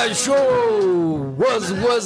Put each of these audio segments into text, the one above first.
show ወዝ ወዝ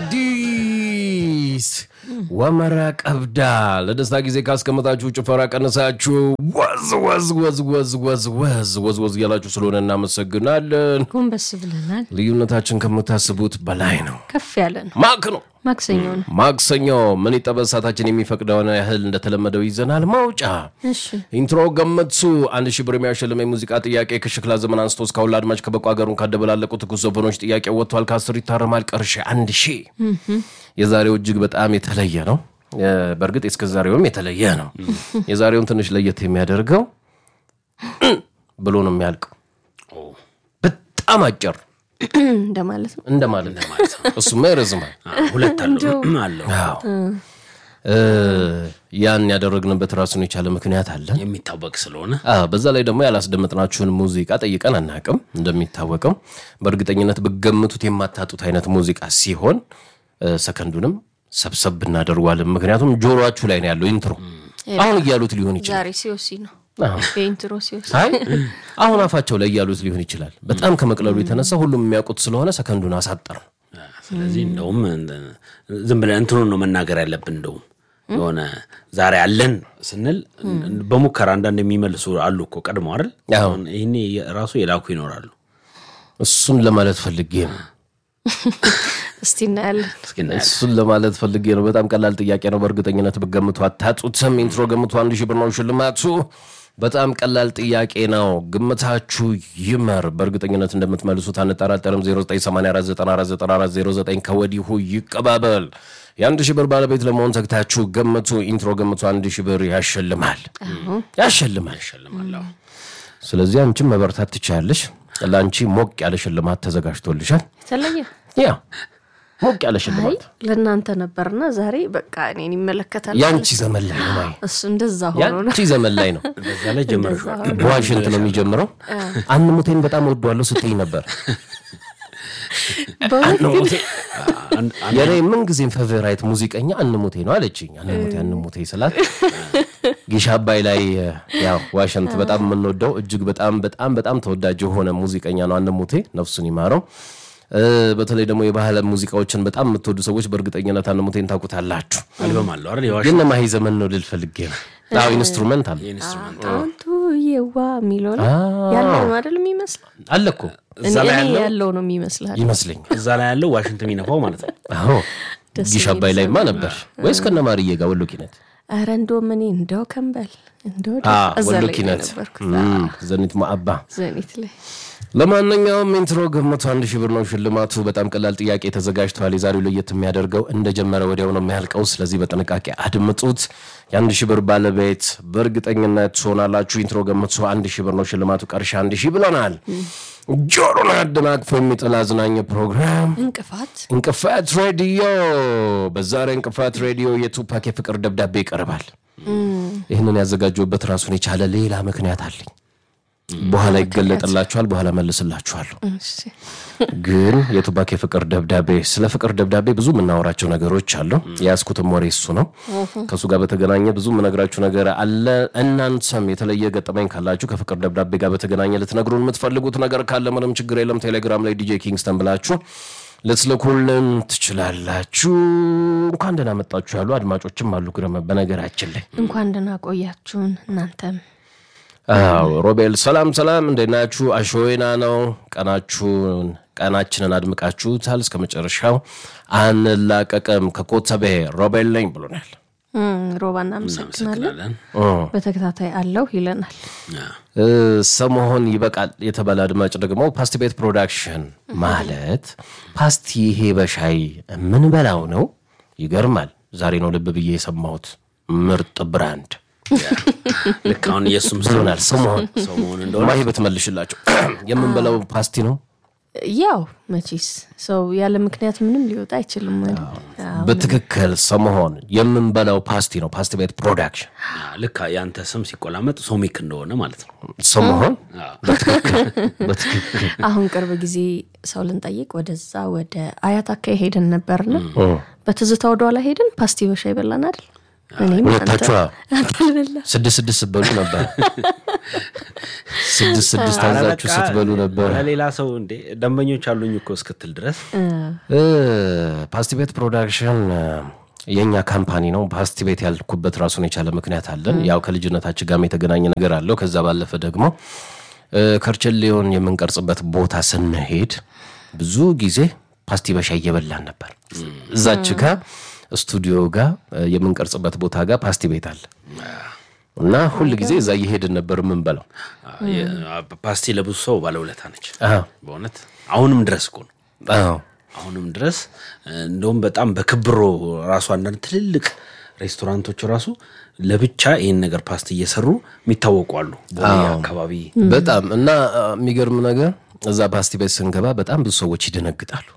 አዲስ ወመራ ቀብዳ ለደስታ ጊዜ ካስቀመጣችሁ ጭፈራ ቀንሳችሁ ወዝ ወዝ ወዝ ወዝ ወዝ ወዝ ወዝ ወዝ እያላችሁ ስለሆነ እናመሰግናለን። ጎንበስ ብለናል። ልዩነታችን ከምታስቡት በላይ ነው። ከፍ ያለ ነው። ማክ ነው ማክሰኞ ነው። ማክሰኞ ምን ይጠበስ ሰዓታችን የሚፈቅደውን ያህል እንደተለመደው ይዘናል። ማውጫ እሺ ኢንትሮ ገመቱ አንድ ሺህ ብር የሚያሸልም የሙዚቃ ጥያቄ ከሽክላ ዘመን አንስቶ እስካሁን ለአድማጭ ከበቁ ሀገሩን ካደበላለቁ ትኩስ ዘፈኖች ጥያቄ ወጥቷል። ከአስር ይታረማል። ቀርሼ አንድ ሺህ የዛሬው እጅግ በጣም የተለየ ነው። እ፣ በእርግጥ እስከ ዛሬውም የተለየ ነው። የዛሬውን ትንሽ ለየት የሚያደርገው ብሎ ነው የሚያልቀው። በጣም አጭር እንደማለት ነው። እንደማለት ነው ማለት ነው። እሱማ ይረዝማል። ሁለት አለው አለው አዎ እ፣ ያን ያደረግንበት ራሱን የቻለ ምክንያት አለ። የሚታወቅ ስለሆነ አዎ፣ በዛ ላይ ደግሞ ያላስደመጥናችሁን ሙዚቃ ጠይቀን አናቅም። እንደሚታወቀው በእርግጠኝነት ብገምቱት የማታጡት አይነት ሙዚቃ ሲሆን እ፣ ሰከንዱንም ሰብሰብ እናደርጓለን። ምክንያቱም ጆሮአችሁ ላይ ነው ያለው ኢንትሮ። አሁን እያሉት ሊሆን ይችላል። ዛሬ ሲወሲ ነው አዎ። የኢንትሮ ሲወሲ አይ አሁን አፋቸው ላይ እያሉት ሊሆን ይችላል። በጣም ከመቅለሉ የተነሳ ሁሉም የሚያውቁት ስለሆነ ሰከንዱን አሳጠር ነው። ስለዚህ እንደውም ዝም ብለን እንትኑን ነው መናገር ያለብን። እንደውም የሆነ ዛሬ አለን ስንል በሙከራ አንዳንድ የሚመልሱ አሉ እኮ ቀድሞ አይደል? አዎ። አሁን ይህኔ ራሱ የላኩ ይኖራሉ። እሱን ለማለት ፈልጌ ነው። እስቲ እናያለን። እስኪ እናያለን። እሱን ለማለት ፈልጌ ነው። በጣም ቀላል ጥያቄ ነው። በእርግጠኝነት ብገምቱ አታጡትም። ኢንትሮ ገምቱ። አንድ ሺህ ብር ነው ሽልማቱ። በጣም ቀላል ጥያቄ ነው። ግምታችሁ ይመር። በእርግጠኝነት እንደምትመልሱት አንጠራጠርም። 0984949409 ከወዲሁ ይቀባበል። የአንድ ሺህ ብር ባለቤት ለመሆን ተግታችሁ ገምቱ። ኢንትሮ ገምቱ። አንድ ሺህ ብር ያሸልማል፣ ያሸልማል። እሸልማለሁ። ስለዚህ አንቺም መበርታት ትችላለሽ። ለአንቺ ሞቅ ያለ ሽልማት ተዘጋጅቶልሻል። የተለየ ያ ሞቅ ያለ አይ ሽልማት ለእናንተ ነበርና ዛሬ በቃ እኔን ይመለከታል። ያንቺ ዘመን ላይ ነው ማይ እሱ እንደዛ ሆኖ ነው። ያንቺ ዘመን ላይ ነው። በዛ ላይ ጀመርሽዋል። በዋሽንት ነው የሚጀምረው። አንሙቴን በጣም ወዷለሁ ስትይ ነበር። በእውነት ግን አንድ- የኔ ምን ጊዜም ፌቨራይት ሙዚቀኛ አንሙቴ ነው አለችኝ። አንሙቴ አንሙቴ ስላት ጊሻ አባይ ላይ ያው ዋሽንት በጣም የምንወደው እጅግ በጣም በጣም በጣም ተወዳጅ የሆነ ሙዚቀኛ ነው አንሙቴ፣ ነፍሱን ይማረው። እ፣ በተለይ ደግሞ የባህል ሙዚቃዎችን በጣም የምትወዱ ሰዎች በእርግጠኝነት አንሙቴን ታውቁታላችሁ። አልበም አለው አይደል? የዋሽ ግን ለማሂ ዘመን ነው ልል ፈልጌ ነው። አዎ ኢንስትሩመንት አለ ኢንስትሩመንት አንቱ የዋ የሚለው ነው ያለው ነው አይደል የሚመስለው? አለ እኮ እኔ እዛ ላይ እኔ ያለው ያለው ነው የሚመስላል። ይመስለኛል። እዛ ላይ ያለው ዋሽንት የሚነፋው ማለት ነው። አዎ ደስ ጊሽ አባይ ላይማ ነበር ወይስ ከነ ማርዬ ጋር ወሎ ኪነት? ኧረ እንደውም እኔ እንደው ከንበል እንደው አ እዛ ወሎ ላይ ኪነት ነበርኩት እም፣ ዘኒት ማአባ። ዘኒት ላይ ለማንኛውም ኢንትሮ ገምቱ አንድ ሺህ ብር ነው ሽልማቱ። በጣም ቀላል ጥያቄ ተዘጋጅተዋል። የዛሬው ለየት የሚያደርገው እንደጀመረ ወዲያው ነው የሚያልቀው። ስለዚህ በጥንቃቄ አድምጡት። የአንድ ሺህ ብር ባለቤት በእርግጠኝነት ትሆናላችሁ። ኢንትሮ ገምቱ አንድ ሺህ ብር ነው ሽልማቱ። ቀርሻ አንድ ሺህ ብለናል። ጆሮን አደናቅፎ የሚጥል አዝናኝ ፕሮግራም እንቅፋት እንቅፋት ሬዲዮ። በዛሬ እንቅፋት ሬዲዮ የቱፓክ የፍቅር ደብዳቤ ይቀርባል። ይህንን ያዘጋጀሁበት ራሱን የቻለ ሌላ ምክንያት አለኝ። በኋላ ይገለጥላችኋል። በኋላ መልስላችኋለሁ። እሺ ግን የቱፓክ የፍቅር ደብዳቤ ስለ ፍቅር ደብዳቤ ብዙ የምናወራቸው ነገሮች አሉ። የያዝኩትም ወሬ እሱ ነው። ከእሱ ጋር በተገናኘ ብዙ የምነግራችሁ ነገር አለ። እናንተም የተለየ ገጠመኝ ካላችሁ ከፍቅር ደብዳቤ ጋር በተገናኘ ልትነግሩን የምትፈልጉት ነገር ካለ ምንም ችግር የለም። ቴሌግራም ላይ ዲጄ ኪንግስተን ብላችሁ ልትልኩልን ትችላላችሁ። እንኳን ደህና መጣችሁ ያሉ አድማጮችም አሉ። ግረመ በነገራችን ላይ እንኳን ደህና ቆያችሁን እናንተም አዎ ሮቤል ሰላም ሰላም፣ እንዴት ናችሁ? አሾዌና ነው። ቀናችሁን ቀናችንን አድምቃችሁታል። እስከ መጨረሻው አንላቀቅም። ከኮተቤ ሮቤል ነኝ ብሎናል። እም፣ ሮባ እናመሰግናለን። እናመሰግናለን። በተከታታይ አለው ይለናል። እ፣ ሰሞሆን ይበቃል የተባለ አድማጭ ደግሞ ፓስቲ ቤት ፕሮዳክሽን ማለት ፓስቲ ይሄ በሻይ የምንበላው ነው። ይገርማል። ዛሬ ነው ልብ ብዬ የሰማሁት። ምርጥ ብራንድ ልክ አሁን የእሱም ስም ብሎናል። ሰሞሆን ሰው መሆን እንደሆነ ማሂ ብትመልሽላቸው የምንበላው ፓስቲ ነው። ያው መቼስ ሰው ያለ ምክንያት ምንም ሊወጣ አይችልም ማለት አዎ። በትክክል ሰሞሆን የምንበላው ፓስቲ ነው። ፓስቲ ቤት ፕሮዳክሽን ልክ ያንተ ስም ሲቆላመጥ ሶሚክ እንደሆነ ማለት ነው። ሰሞሆን በትክክል በትክክል አሁን ቅርብ ጊዜ ሰው ልንጠይቅ ወደዛ ወደ አያት አካባቢ ሄደን ነበርና በትዝታ ወደኋላ ሄደን ፓስቲ በሻይ በላን አይደል? እኔም ሁለታችሁ አንተ አልበላ ስድስት ስድስት ስትበሉ ነበር። ስድስት ስድስት ኧረ አዛችሁ በቃ ስትበሉ ነበር። ለሌላ ሰው እንዴ ደንበኞች አሉኝ እኮ እስክትል ድረስ እ ፓስቲ ቤት ፕሮዳክሽን እ፣ የእኛ ካምፓኒ ነው። ፓስቲ ቤት ያልኩበት ራሱን የቻለ ምክንያት አለን። ያው ከልጅነታችን ጋርም የተገናኘ ነገር አለው። ከዛ ባለፈ ደግሞ እ፣ ከርቸሌውን የምንቀርጽበት ቦታ ስንሄድ ብዙ ጊዜ ፓስቲ በሻይ እየበላን ነበር። እዛች ጋ ስቱዲዮ ጋር እ፣ የምንቀርጽበት ቦታ ጋር ፓስቲ ቤት አለ እና ሁል ጊዜ እዛ እየሄድን ነበር የምንበላው። የ- ፓስቲ ለብዙ ሰው ባለውለታ ነች አዎ በእውነት አሁንም ድረስ እኮ ነው አዎ አሁንም ድረስ እንደውም በጣም በክብሮ ራሱ አንዳንድ ትልልቅ ሬስቶራንቶች ራሱ ለብቻ ይህን ነገር ፓስቲ እየሰሩ የሚታወቁ አሉ ቦሌ አካባቢ በጣም እና አ፣ የሚገርም ነገር እዛ ፓስቲ ቤት ስንገባ በጣም ብዙ ሰዎች ይደነግጣሉ።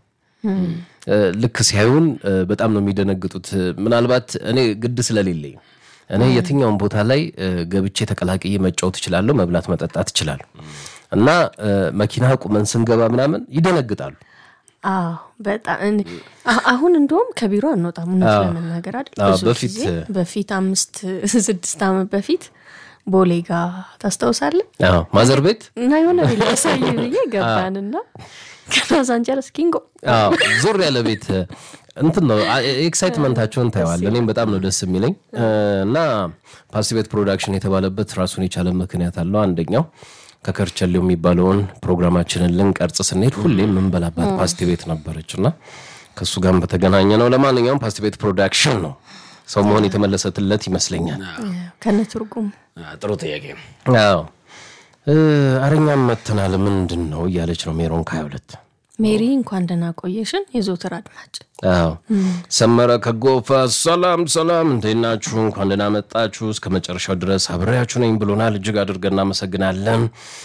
እ፣ ልክ ሲያዩን እ፣ በጣም ነው የሚደነግጡት። እ፣ ምናልባት እኔ ግድ ስለሌለኝ እኔ የትኛውን ቦታ ላይ እ፣ ገብቼ ተቀላቅዬ መጫወት እችላለሁ፣ መብላት መጠጣት እችላለሁ። እና እ፣ መኪና ቁመን ስንገባ ምናምን ይደነግጣሉ። አዎ በጣም እኔ- አ- አሁን እንደውም ከቢሮ አንወጣም እውነት ለመናገር አይደል አዎ፣ ብዙ በፊት- ጊዜ በፊት አምስት ስድስት ዓመት በፊት ቦሌ ጋ ታስታውሳለህ አዎ፣ ማዘር ቤት እና የሆነ ቤት ያሳዩ ብዬ ገባንና ከሎስ አንጀለስ ኪንጎ አዎ ዞር ያለ ቤት እንትን ነው አ- ኤክሳይትመንታቸውን ታየዋል። እኔም በጣም ነው ደስ የሚለኝ እ፣ እና ፓስቲ ቤት ፕሮዳክሽን የተባለበት ራሱን የቻለ ምክንያት አለው። አንደኛው ከከርቸሌው የሚባለውን ፕሮግራማችንን ልንቀርጽ ስንሄድ ሁሌም የምንበላባት ፓስቲ ቤት ነበረች እና ከእሱ ጋርም በተገናኘ ነው። ለማንኛውም ፓስቲ ቤት ፕሮዳክሽን ነው ሰው መሆን የተመለሰትለት ይመስለኛል። ከነ ትርጉም አ፣ ጥሩ ጥያቄ ነው አዎ እ፣ አረኛም መተናል ምንድን ነው እያለች ነው ሜሮን ከሀያ ሁለት ሜሪ እንኳን ደህና ቆየሽን የዘወትር አድማጭ አዎ ሰመረ ከጎፋ ሰላም ሰላም፣ እንዴት ናችሁ? እንኳን ደህና መጣችሁ። እስከ መጨረሻው ድረስ አብሬያችሁ ነኝ ብሎናል። እጅግ አድርገን እናመሰግናለን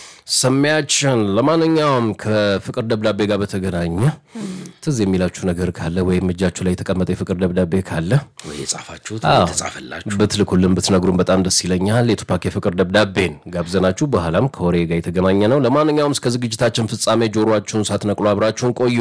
ሰሚያችን። ለማንኛውም ከፍቅር ደብዳቤ ጋር በተገናኘ ትዝ የሚላችሁ ነገር ካለ ወይም እጃችሁ ላይ የተቀመጠ የፍቅር ደብዳቤ ካለ ወይ የጻፋችሁት ወይ የተጻፈላችሁ ብትልኩልን ብትነግሩን በጣም ደስ ይለኛል። የቱፓክ የፍቅር ደብዳቤን ጋብዘናችሁ በኋላም ከወሬ ጋር የተገናኘ ነው። ለማንኛውም እስከ ዝግጅታችን ፍጻሜ ጆሮአችሁን ሳትነቅሉ አብራችሁን ቆዩ።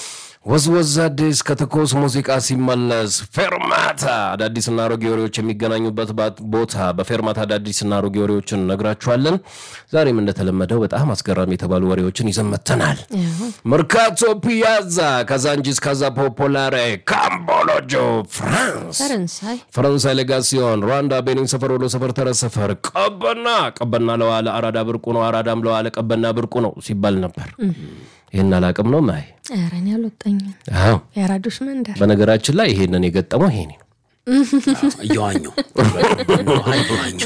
ወዝወዝ አዲስ ከትኩስ ሙዚቃ ሲመለስ ፌርማታ አዳዲስና አሮጌ ወሬዎች የሚገናኙበት ባት- ቦታ በፌርማታ አዳዲስና አሮጌ ወሬዎችን እነግራችኋለን። ዛሬም እንደተለመደው በጣም አስገራሚ የተባሉ ወሬዎችን ይዘን መጥተናል። መርካቶ ፒያዛ፣ ካዛንጂስ፣ ካዛ ፖፖላሬ፣ ካምቦሎጆ፣ ፍራንስ ፈረንሳይ ፈረንሳይ ሌጋሲዮን፣ ሩዋንዳ፣ ቤኒን ሰፈር፣ ወሎ ሰፈር፣ ተረት ሰፈር፣ ቀበና ቀበና ለዋለ አራዳ ብርቁ ነው፣ አራዳም ለዋለ ቀበና ብርቁ ነው ሲባል ነበር። ይህን አላቅም ነው ማይ ኧረ እኔ አልወጣኝም አዎ። የአራዶች መንደር በነገራችን ላይ ይሄንን የገጠመው ይሄ ነው። እየዋኙ እየዋኙ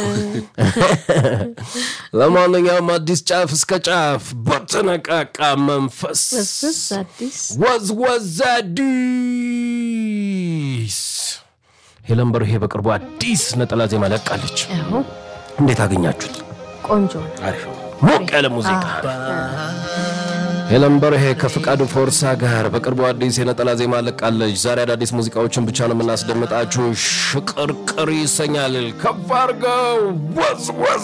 ለማንኛውም አዲስ ጫፍ እስከ ጫፍ በተነቃቃ መንፈስ ወዝወዝ አዲስ ወዝወዝ አዲስ ሄለን በርሄ በቅርቡ አዲስ ነጠላ ዜማ ለቃለች። ያው እንዴት አገኛችሁት? ቆንጆ ነው አሪፍ ነው ሞቅ ያለ ሙዚቃ ሄለን በርሄ ከፍቃዱ ፎርሳ ጋር በቅርቡ አዲስ የነጠላ ዜማ ለቃለች። ዛሬ አዳዲስ ሙዚቃዎችን ብቻ ነው የምናስደምጣችሁ። ሽቅርቅር ይሰኛል። ከፍ አድርገው ወዝ ወዝ